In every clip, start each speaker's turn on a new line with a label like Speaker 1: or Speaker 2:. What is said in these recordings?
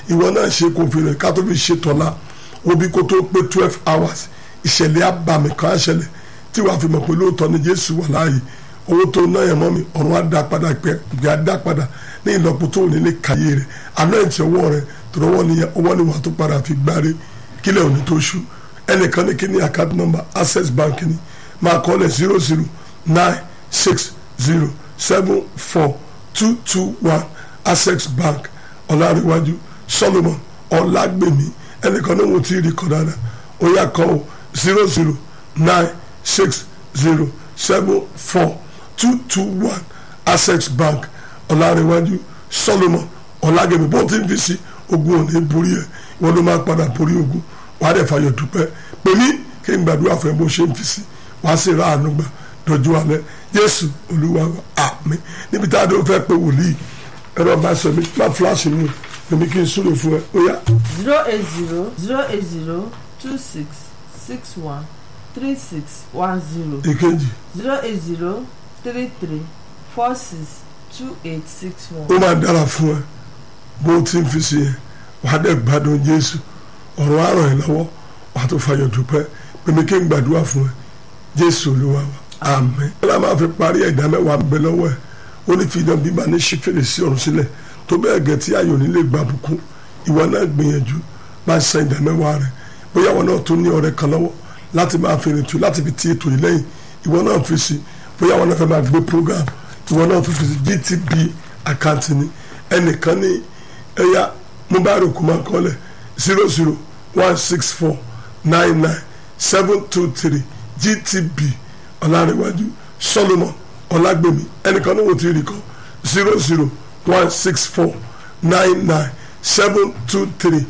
Speaker 1: ìwọ náà ṣe kò fi rẹ̀ ká tó fi ṣe tọ́lá obi kó tó pé twelve hours ìṣẹ̀lẹ̀ abàmì kan á ṣẹlẹ̀ tí wàá fi mọ̀ pé lóòótọ́ ni jésù wà láàyè owó tó ná yẹn mọ́ mi ọ̀run á dá padà pẹ́ ìgbà á dá padà ní ìlọ́po tó ní ní kàyé rẹ̀ àná ìtì ọwọ́ rẹ̀ tó lọ́wọ́ ni ọwọ́ ni wàá tó padà fi gbáre kílẹ̀ òní tó ṣú ẹnìkan ní kíní account number access bank ni máa kọ́ lẹ̀ zero zero nine six zero seven four two two one access bank ọ̀làríwájú solomon ọ̀làgbèmí ẹnìkan ní wọn ti rí kọ́ dáadáa ó yà kọ́ ọ zero zero nine six zero seven four two two one access bank ọ̀làríwájú solomon ọ̀làgbèmí bó ti ń fi sí ogun òní borí ẹ̀ wọ́n ló máa padà borí ogun wàá dẹ̀ fàyọ̀ dúpẹ́ pè mí kí n gbàdúrà fún ẹ bó ṣe ń fi sí wàá sì ra àánú gbà dọ̀jú alẹ́ jésù olúwa wa àmín níbi tá a dé o fẹ́ pé wòlíì ẹ̀rọ bá sọ mi má fúláṣí mi èmi kí n súre fún ẹ ó yá.
Speaker 2: zero eight zero zero eight zero two six six one three six one zero
Speaker 1: èkejì
Speaker 2: zero eight zero three three four six two eight six one.
Speaker 1: ó máa dára fún ẹ bó o ti ń fi sí yẹn wàá dẹ̀ gbádùn jésù ọ̀rọ̀ á ràn ẹ́ lọ́wọ́ wàá tó fàyọ̀ dúpẹ́ pèmí kí n gbàdúrà fún ẹ jésù olúwa wa àmín. ọlá máa fi parí ẹ̀dá mẹ́wàá ń bẹ lọ́wọ́ ẹ̀ ó ní fi idan bíbá ní ṣí fèrèsé ọ̀run sílẹ̀ tó bẹ́ẹ̀ gẹ̀ tí ayò nílé gba bùkún ìwọ náà gbìyànjú máa san ìdá mẹ́wàá rẹ̀ bóyá wọn náà tó ní ọ̀rẹ́ kan lọ́wọ́ láti máa fi rìn tù láti fi ti ètò yìí lẹ́yìn ìwọ náà fi sí bóyá wọn náà fẹ́ máa gbé program ìwọ náà tó fi sí gtb àkáǹtì ni ẹnìkan ní ẹ̀yà mobile kò máa kọ́lẹ̀ zero zero one six four nine nine seven two three gtb ọ̀làríwájú solomon ọ̀làgbèmí ẹnìkan ní wò tí rí kan zero zero one six four nine nine seven two three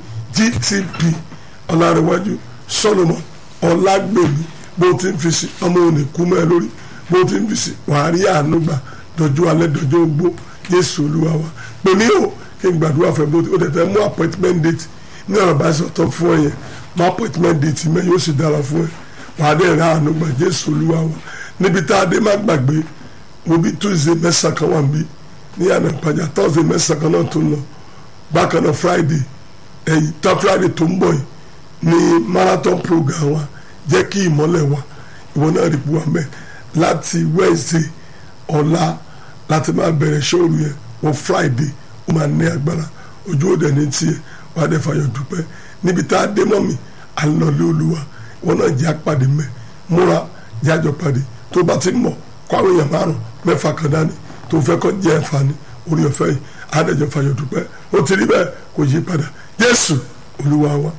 Speaker 1: gtb ọ̀làríwájú solomon ọ̀làgbèmí bó ti ń fi sí ọmọ òní kú mọ́ ẹ lórí bó ti ń fi sí wàá rí àánú gbà dọ̀jú alẹ́ dọ̀jú ogbó yéésù olúwa wa pè mí o kí n gbàdúrà fẹ́ bó ti ó tẹ̀ fẹ́ mú appointment date ní ọ̀rọ̀ bá ṣe ọ̀tọ̀ fún ẹ yẹn mú appointment date mẹ́ yóò sì dára fún ẹ wàá dẹ̀ ra àánú gbà jésù olúwa wa níbi tá a dé má gbàgbé wo bí tuesday mẹ́sàn-án kan wà níbí ní àná ìpàjà thursday mẹ́sàn-án kan náà tó ń lọ bákan náà friday ẹ̀yìn tá friday tó ń bọ̀ yìí ní marathon program wa jẹ́ kí ìmọ́lẹ̀ wa ìwọ náà rí buwa mẹ́ láti wednesday ọ̀la láti máa bẹ̀rẹ̀ ṣóòrù yẹn wọ friday ó máa ní agbára ojú òde ní tiẹ̀ wà á dẹ̀ fàyọ̀ dúpẹ́ níbi tá a dé mọ́ mi à ń lọ lé olúwa ìwọ náà jẹ́ àpàdé mẹ́ múra jẹ́ àjọ pàdé tó bá ti mọ̀ kó àwọn èèyàn márùn mẹ́fà kan dání tó fẹ́ kọ́ jẹ́ ẹ̀fà ní orí ọ̀fẹ́ yìí á dẹ̀ jọ fàyọ̀ dúpẹ́ ó ti rí bẹ́ẹ̀ kò yí padà jésù olúwa wa.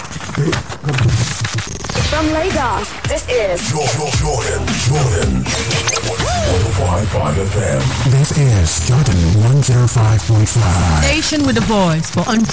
Speaker 3: From Lagos, this is
Speaker 4: Jordan, Jordan, Jordan. 105.5 FM.
Speaker 5: This is Jordan 105.5.
Speaker 6: Station with a voice for